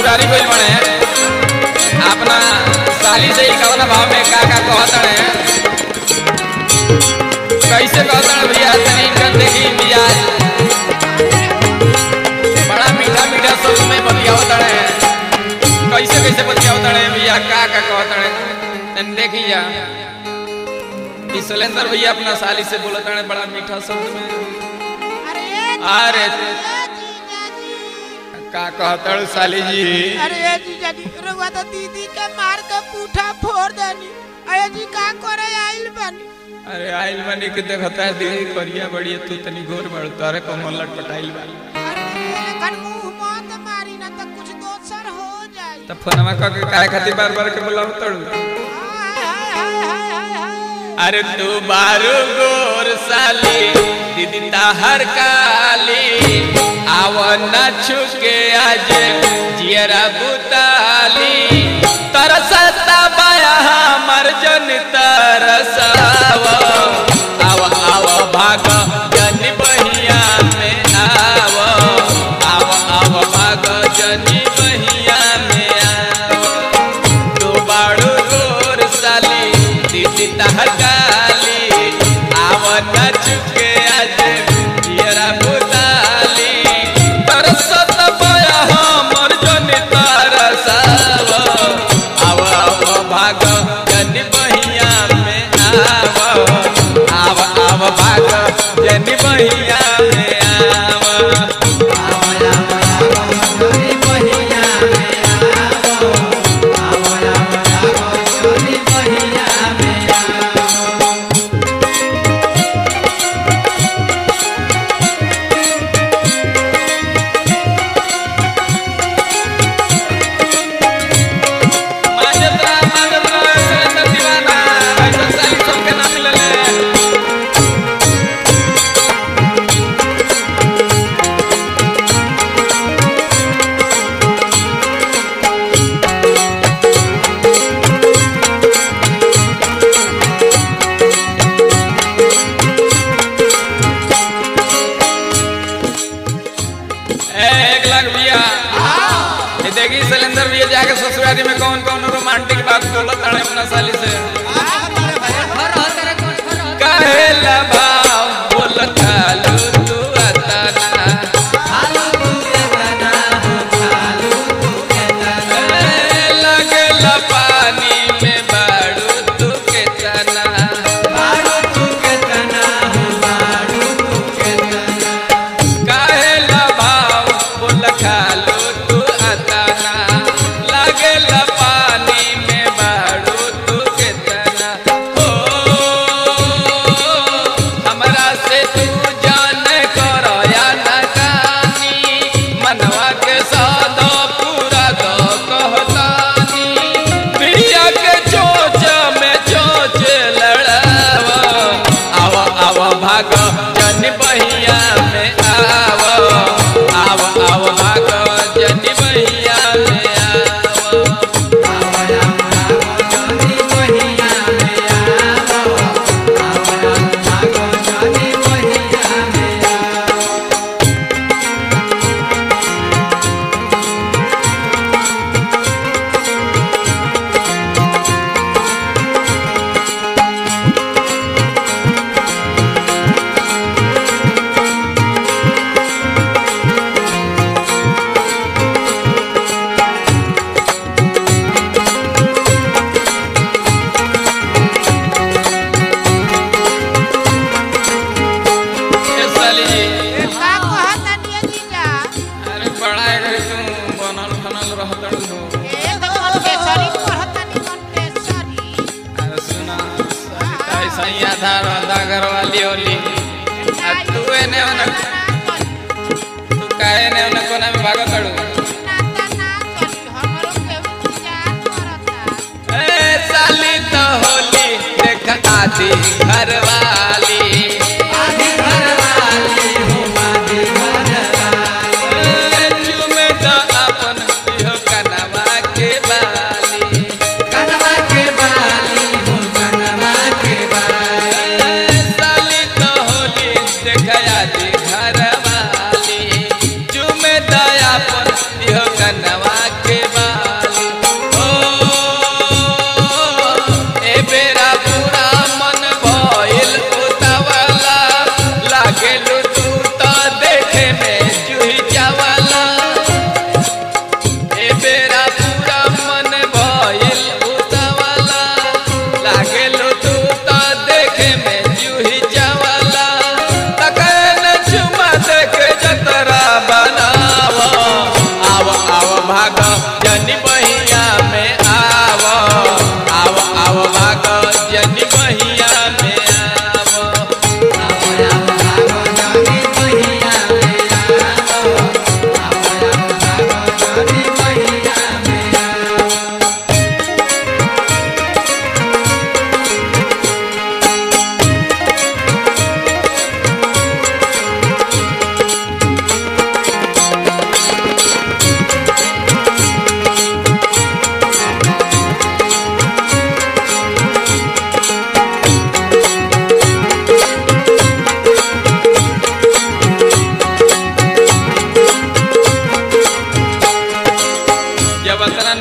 ससुरारी गइल बने अपना साली से ही कवना भाव में का का कहतने कैसे कहतने भैया तनी इनकर देखी मिजाज बड़ा मीठा मीठा शब्द में बतियावतने कैसे कैसे बतियावतने भैया का का कहतने तनी देखी जा ई सुलेंदर भैया अपना साली से बोलतने बड़ा मीठा शब्द में अरे अरे जीजा जी का कहतड़ साली जी अरे जीजा जी रउआ तो दीदी के मार के पूठा फोड़ देनी अरे जी का करे आइल बनी अरे आइल बनी के देखता है दीदी करिया बड़ी तू तनी गोर बड़ तारे को मल्लट पटाइल बा अरे लेकिन मुंह मत मारी ना तो कुछ दोसर हो जाई त फोनमा क के काहे खातिर बार बार के बुलाव तड़ू हाय हाय हाय हाय हाय हाय अरे तू बारू गोर साली दीदी ताहर काली आव न छुके आज जियरा बुताली तरसता बाया हमर जन तरसाव आव आव भाग जन बहिया में आव आव आव भाग जन बहिया में आव तू बाड़ू गोर साली दीदी तहर काली आव न चुके आज जियरा बुताली तरसत बया हमर जन तरसाव आव आव भाग जन बहिया में आव आव आव भाग जन बहिया में आव माजत्रा माजत्रा सुरेंद्र दीवाना ऐसा साली सबके ना मिलले ए, एक लाख भैया ये देखी सिलेंडर भैया जाके ससुरारी में कौन कौन रोमांटिक बात बोलत ताड़े अपना साली से कहेला भाव बोलत खालू तू अतना ए, लगेला पानी में बाड़ू तू के तना कहेला भाव बोल खालू तू अतना लगेला पानी में बाड़ू तू के तना हो हमरा से तू जान कर या न कानी मनवा के सादा पूरा दो कहतानी प्रिया के चोच में चोच लड़ावा आव आव भाग जन बहिया में आव आव आव भाग जन बहिया में आव ए साली जी का कहतनी है जीजा अरे बड़ा है तू बनल बनल रहतड़ हो ए तो कंप्रेसरी कहतनी कंप्रेसरी अरे सुना सरिता ऐसा ही आधा रहता घर वाली होली आ तू एने ओने तू काहे ने ओने कोना में भागत तड़ू नाता ना चली हमरो केहू इंतजार करता ए साली तो होली देख आधी घर वाली ए, चूमे तो अपन इहो कनवा के बाली ए, साली तो होली देख आधी घर वाली चूमे तो अपन इहो कनवा के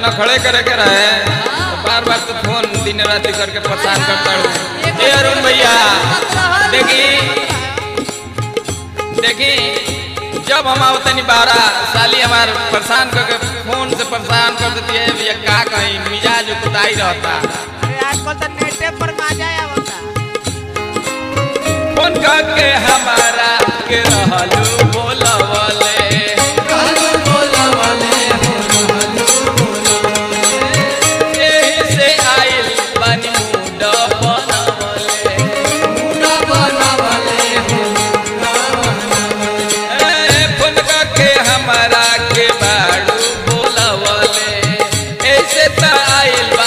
रखड़े करे के रहे तो बार बार तो फोन दिन रात करके परेशान करता हूँ ए अरुण भैया देखी देखी जब हम आवतनी बारा साली हमार परेशान करके फोन से परेशान कर देती है भैया का कहीं मिजाज कुताई रहता अरे आजकल तो नेटे पर मजा आवता फोन करके हमारा के रहलू बोलवले एही से आइल बानी मुंड बनवले ए, फोन करके हमारा के बाड़ू बोलवले ऐसे त आइल